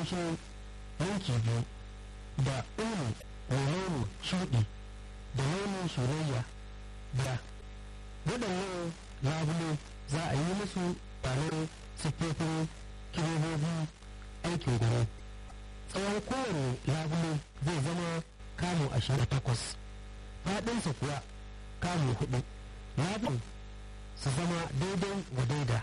laushin yanki biyu da ulu mai launin shuɗi da launin soyayya da waɗannan labule za a yi musu tsanar siffofin kirobobi aikin gano tsawon kowane labule zai zama kamu ashirin da takwas faɗinsa kuwa kamu hudu labulen su zama daidai wa daida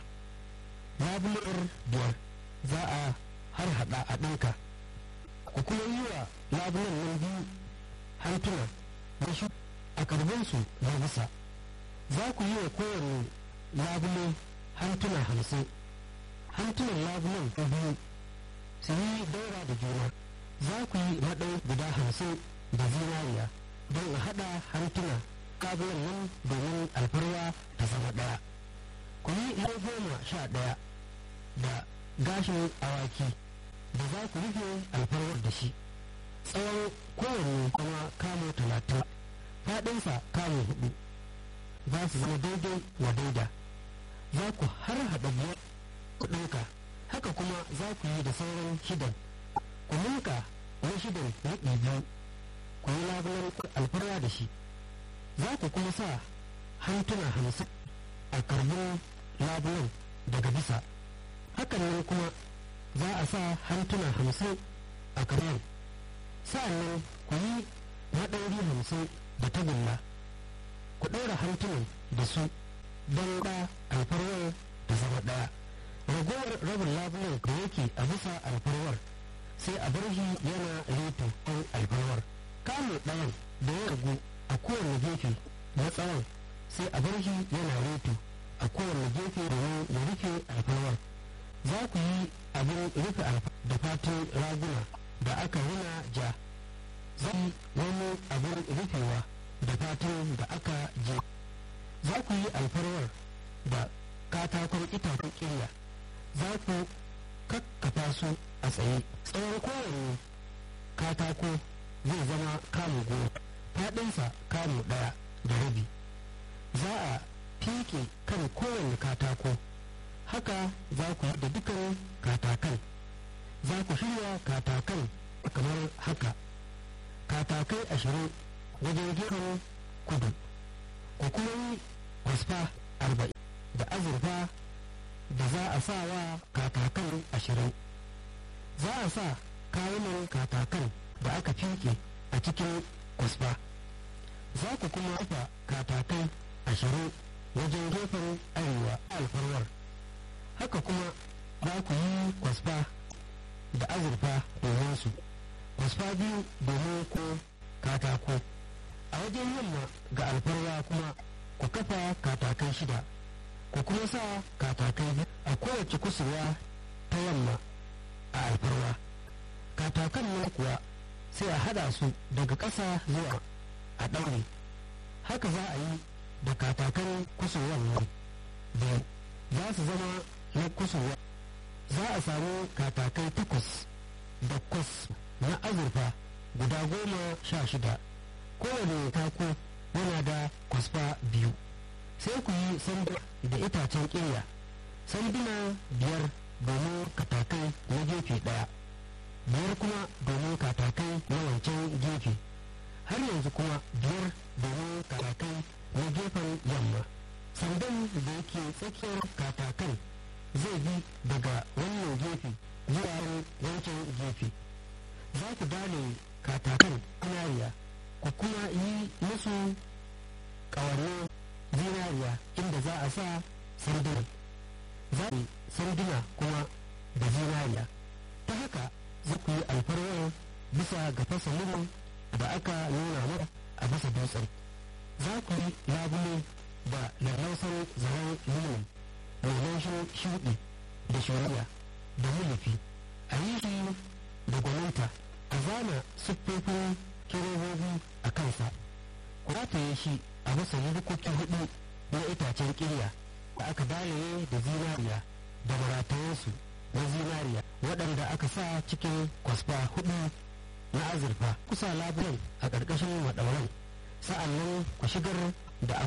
labular biyar za a har hada a ɗinka ku kuma yi wa labulan nan biyu hantuna na shi a karbinsu na bisa za ku yi wa kowane labule hantuna hamsin hantunan labulan biyu su yi daura da juna za ku yi maɗau guda hamsin da zinariya don a haɗa hantuna labulan nan domin alfarwa ta zama ɗaya ku yi goma sha ɗaya da gashin awaki da za ku rufe alfarwar da shi tsawon kowanne kuma kamo talatin faɗinsa kamo hudu za su zama daidai wa daida za ku har haɗa biyar ku ɗauka haka kuma za ku yi da sauran shidan ku ninka na shidan riɓi biyu ku yi labulan alfarwa da shi za ku kuma sa hantuna hamsin a karbin labulan daga bisa hakan nan kuma za a sa hantuna hamsin a karbin sa'annan ku yi maɗauri hamsin da tagulla ku ɗaura hantunan da su don ɗa alfarwar da zama ɗaya ragowar rabin labulan da yake a bisa alfarwar sai a bar shi yana reto kan alfarwar kamun ɗayan da ya ragu a kowane gefe na tsawon sai a bar shi yana reto a kowane gefe domin ya rufe alfarwar za ku yi abin rufe da fatin raguna da aka rina ja za yi wani abin rufewa da fatin da aka je za ku yi alfarwar da katakon itacen kirya za ku kakkafa su a tsaye tsawon kowane katako zai zama kamu goma faɗinsa kamu ɗaya da rabi za a fike kan kowane katako haka za ku da dukan katakan za ku shirya katakan kamar haka katakai ashirin wajen gefen kudu ku kuma yi kwasfa arba'in da azurfa da za a sa wa katakan ashirin za a sa kayunan katakan da aka fike a cikin kwasfa za ku kuma rufa katakai ashirin wajen gefen arewa alfarwar haka kuma za ku yi kwasfa da azurfa domin su kwasfa biyu domin ko katako a wajen yamma ga alfarwa kuma ku kafa katakai shida ku kuma sa katakai a kowace kusurwa ta yamma a alfarwa katakan nan kuwa sai a hada su daga ƙasa zuwa a ɗaure haka za a yi da katakan kusurwan nan biyu za su zama na kusurwa za a samu katakai takwas da kwas na azurfa guda goma sha shida kowane tako yana da kwasfa biyu sai ku yi sanda da itacen ƙirya sanduna biyar domin katakai na gefe ɗaya biyar kuma domin katakai na wancan gefe har yanzu kuma biyar domin katakai na gefen yamma sandan da yake tsakiyar katakan zai bi daga wannan gefe zuwa wancan gefe za ku dale katakan zinariya ku kuma yi musu ƙawannin zinariya inda za a sa sanduna za ku sanduna kuma da zinariya ta haka za ku yi alfarwar bisa ga fasalin da aka nuna mata a bisa dutsen za ku yi labule da lallausan zaren lilin mai laushin shuɗi da shari'a da mulufi a yi shi da gwaninta a zana siffofin kirobobi a kansa ku rataye shi a bisa rukuki hudu na itacen kirya da aka dalaye da zinariya da maratayensu na zinariya waɗanda aka sa cikin kwasfa hudu na azurfa kusa labulen a ƙarƙashin maɗauran sa'an nan ku shigar da